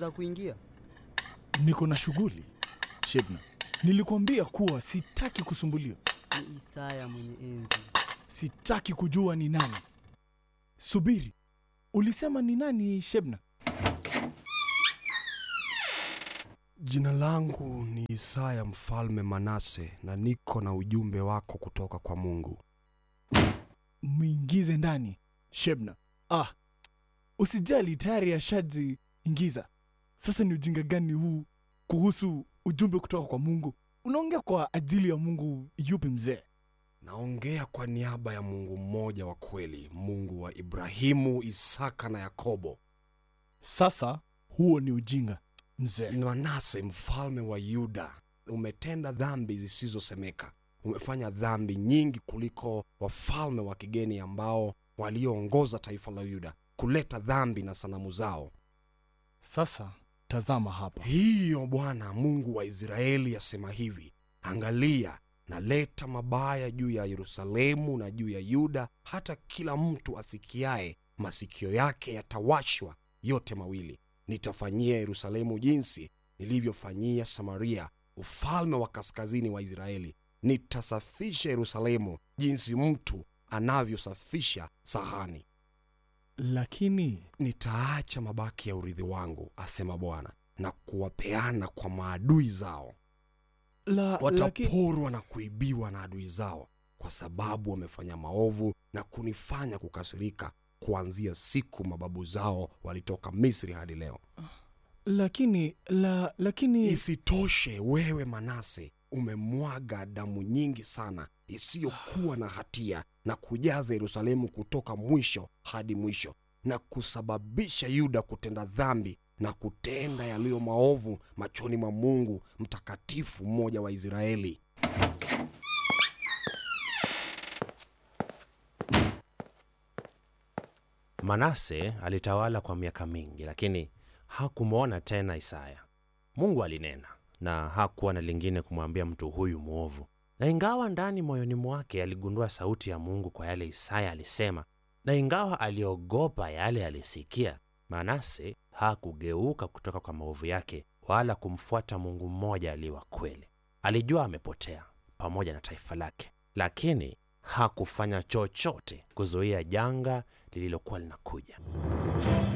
naweza kuingia? Niko na shughuli. Shebna, nilikuambia kuwa sitaki kusumbuliwa. Ni Isaya mwenye enzi. Sitaki kujua ni nani. Subiri, ulisema ni nani Shebna? Jina langu ni Isaya mfalme Manase, na niko na ujumbe wako kutoka kwa Mungu. Mwingize ndani Shebna. Ah, usijali, tayari ashaji ingiza. Sasa ni ujinga gani huu kuhusu ujumbe kutoka kwa Mungu? Unaongea kwa ajili ya Mungu yupi mzee? Naongea kwa niaba ya Mungu mmoja wa kweli, Mungu wa Ibrahimu, Isaka na Yakobo. Sasa huo ni ujinga mzee. Manase mfalme wa Yuda, umetenda dhambi zisizosemeka. Umefanya dhambi nyingi kuliko wafalme wa kigeni ambao walioongoza taifa la Yuda kuleta dhambi na sanamu zao. Sasa tazama hapa. Hiyo Bwana Mungu wa Israeli asema hivi: Angalia, naleta mabaya juu ya Yerusalemu na juu ya Yuda, hata kila mtu asikiaye masikio yake yatawashwa yote mawili. Nitafanyia Yerusalemu jinsi nilivyofanyia Samaria, ufalme wa kaskazini wa Israeli. Nitasafisha Yerusalemu jinsi mtu anavyosafisha sahani. Lakini Nitaacha mabaki ya urithi wangu, asema Bwana, na kuwapeana kwa maadui zao. la, lakini Wataporwa na kuibiwa na adui zao, kwa sababu wamefanya maovu na kunifanya kukasirika, kuanzia siku mababu zao walitoka Misri hadi leo. lakini la, lakini Isitoshe, wewe Manase umemwaga damu nyingi sana isiyokuwa na hatia na kujaza Yerusalemu kutoka mwisho hadi mwisho na kusababisha Yuda kutenda dhambi na kutenda yaliyo maovu machoni mwa Mungu mtakatifu mmoja wa Israeli. Manase alitawala kwa miaka mingi, lakini hakumwona tena Isaya. Mungu alinena na hakuwa na lingine kumwambia mtu huyu mwovu, na ingawa ndani moyoni mwake aligundua sauti ya Mungu kwa yale Isaya alisema, na ingawa aliogopa yale alisikia, Manase hakugeuka kutoka kwa maovu yake wala kumfuata Mungu mmoja aliye wa kweli. Alijua amepotea pamoja na taifa lake, lakini hakufanya chochote kuzuia janga lililokuwa linakuja.